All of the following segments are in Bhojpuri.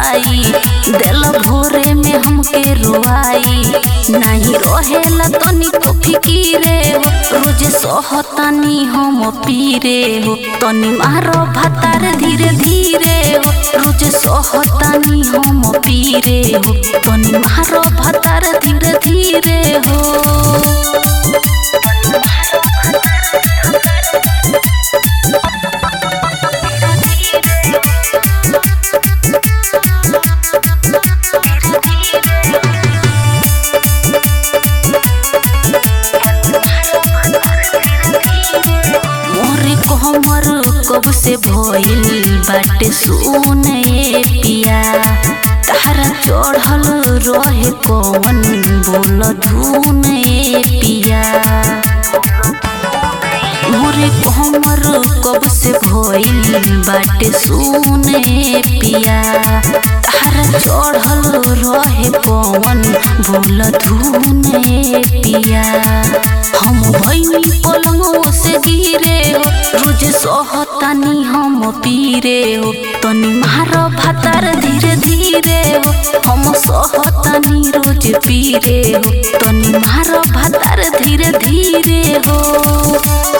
सताई दिल भोरे में हमके रोआई नहीं रहेला तनिको फिकीरे हो रोज सहतानी हम पीरे हो तनी मारो भातार धीरे धीरे हो रोज सहतानी हम पीरे हो तनी मारो भातार धीरे धीरे हो मोरे कहमर कब से भइल बाटे सुने पिया तारा चढ़ल रहे कौन बोल धुने पिया मोरे कहमर कब से भइल बाटे सुने पिया तारा चढ़ल रहे कौन बोल धुने पिया हम भइनी पलंगों से गिरे हो रोज सहतानी हम पीरे हो तनी मारो भातार धीरे धीरे हो हम सहतानी रोज पीरे हो तनी मारो भातार धीरे धीरे हो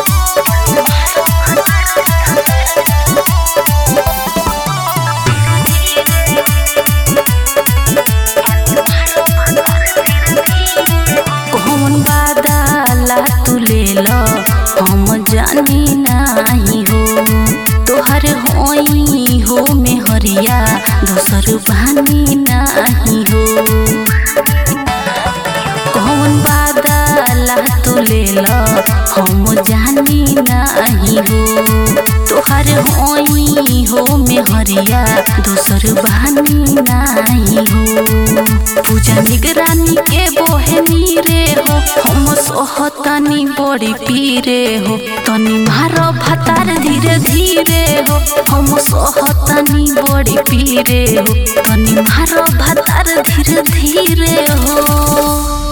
कौन बादाला तू ले लो हम जानी नाही हो तोहर होई हो में हरिया दोसर बानी नाही हो कौन बादाला तू ले लो हम जानी नाही हो तोहर होई हो में हरिया दोसर बानी नाही हो पूजा निगरानी के बोहे नीरे हो हम सोहतानी बड़ी पीरे हो तनी मारो भातार धीरे धीरे हो हम सोहतानी बड़ी पीरे हो तनी मारो भातार धीरे धीरे हो